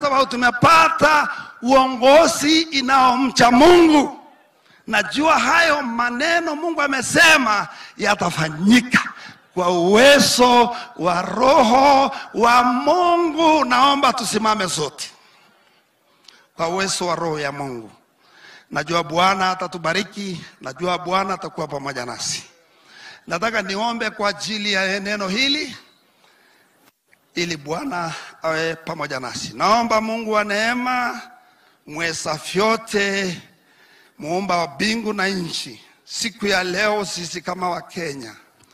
sababu tumepata uongozi inaomcha Mungu. Najua hayo maneno Mungu amesema yatafanyika kwa uwezo wa Roho wa Mungu. Naomba tusimame sote kwa uwezo wa Roho ya Mungu. Najua Bwana atatubariki, najua Bwana atakuwa pamoja nasi. Nataka niombe kwa ajili ya neno hili ili Bwana awe pamoja nasi. Naomba Mungu wa neema, mweza vyote, muumba wa mbingu na nchi, siku ya leo sisi kama Wakenya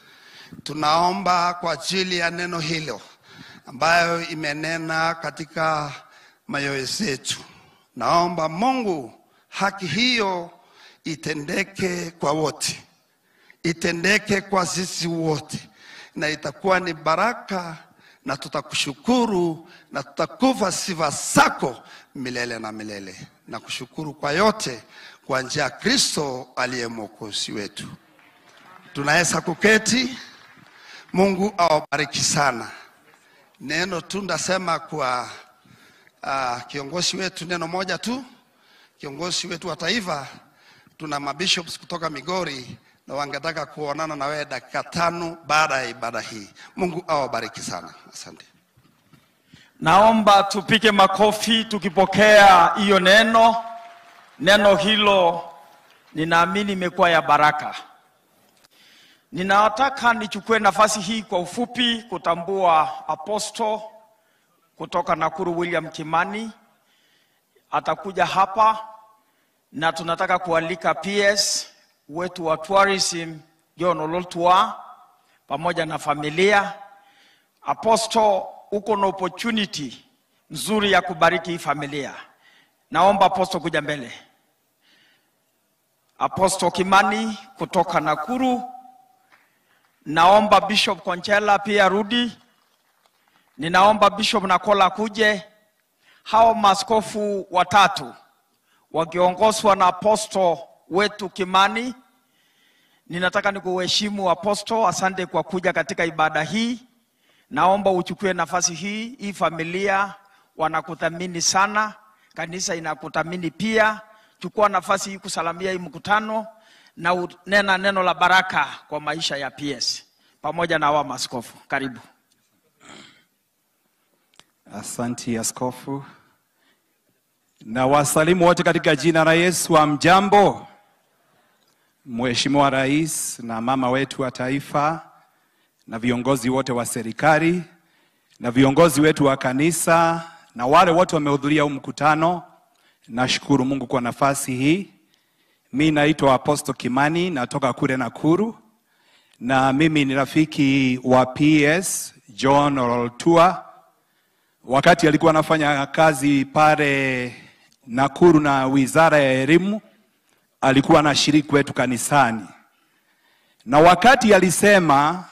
tunaomba kwa ajili ya neno hilo ambayo imenena katika mayoyo zetu. Naomba Mungu haki hiyo itendeke kwa wote, itendeke kwa sisi wote, na itakuwa ni baraka, na tutakushukuru na tutakuva sifa zako milele na milele, na kushukuru kwa yote kwa njia ya Kristo aliye mwokozi wetu. Tunaweza kuketi. Mungu awabariki sana. Neno tu ndasema kwa uh, kiongozi wetu neno moja tu. Kiongozi wetu wa taifa, tuna mabishops kutoka Migori na wangetaka kuonana na wewe dakika tano baada ya ibada hii. Mungu awabariki sana, asante. Naomba tupige makofi tukipokea hiyo neno. Neno hilo ninaamini imekuwa ya baraka. Ninataka nichukue nafasi hii kwa ufupi kutambua aposto kutoka Nakuru William Kimani atakuja hapa, na tunataka kualika PS wetu wa tourism John Ololtua pamoja na familia. Aposto, uko na opportunity nzuri ya kubariki hii familia. Naomba aposto kuja mbele. Aposto Kimani kutoka Nakuru. Naomba Bishop Konchela pia rudi. Ninaomba Bishop Nakola kuje. Hao maskofu watatu wakiongozwa na aposto wetu Kimani. Ninataka nikuheshimu aposto, asante kwa kuja katika ibada hii. Naomba uchukue nafasi hii. Hii familia wanakuthamini sana, kanisa inakuthamini pia. Chukua nafasi hii kusalamia hii mkutano na unena neno la baraka kwa maisha ya PS pamoja na hawa maskofu. Karibu. Asanti askofu, na wasalimu wote katika jina la Yesu. Amjambo, Mheshimiwa Rais na mama wetu wa taifa na viongozi wote wa serikali na viongozi wetu wa kanisa na wale wote wamehudhuria huu mkutano. Nashukuru Mungu kwa nafasi hii. Mi naitwa Apostle Kimani, natoka kule Nakuru, na mimi ni rafiki wa PS John Ololtua. Wakati alikuwa anafanya kazi pale Nakuru na Wizara ya Elimu, alikuwa anashiriki wetu kanisani, na wakati alisema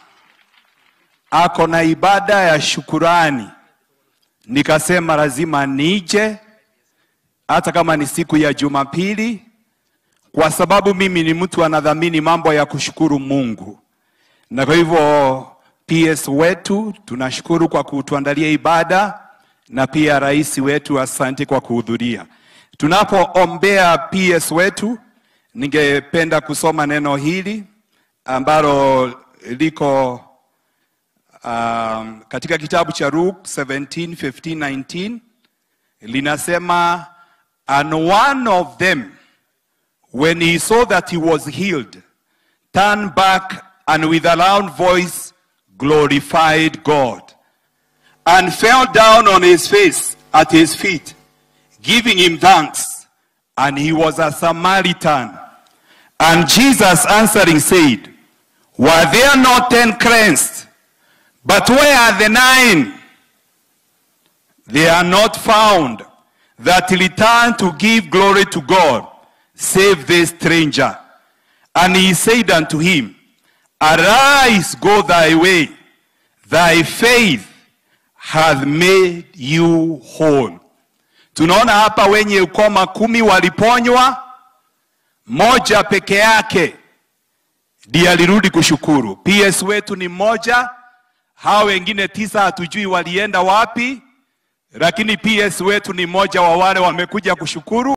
ako na ibada ya shukurani, nikasema lazima nije, hata kama ni siku ya Jumapili kwa sababu mimi ni mtu anadhamini mambo ya kushukuru Mungu, na kwa hivyo PS wetu tunashukuru kwa kutuandalia ibada, na pia rais wetu asante kwa kuhudhuria. Tunapoombea PS wetu, ningependa kusoma neno hili ambalo liko um, katika kitabu cha Luke 17, 15, 19 linasema and one of them when he saw that he was healed, turned back and with a loud voice glorified God, and fell down on his face at his feet, giving him thanks. And he was a Samaritan. And Jesus answering said, Were there not ten cleansed? But where are the nine? They are not found that return to give glory to God save this stranger. And he said unto him, Arise, go thy way, thy faith hath made you whole. Tunaona hapa wenye ukoma kumi waliponywa, moja peke yake ndiye alirudi kushukuru. PS wetu ni mmoja, hao wengine tisa hatujui walienda wapi, lakini PS wetu ni mmoja wa wale wamekuja kushukuru.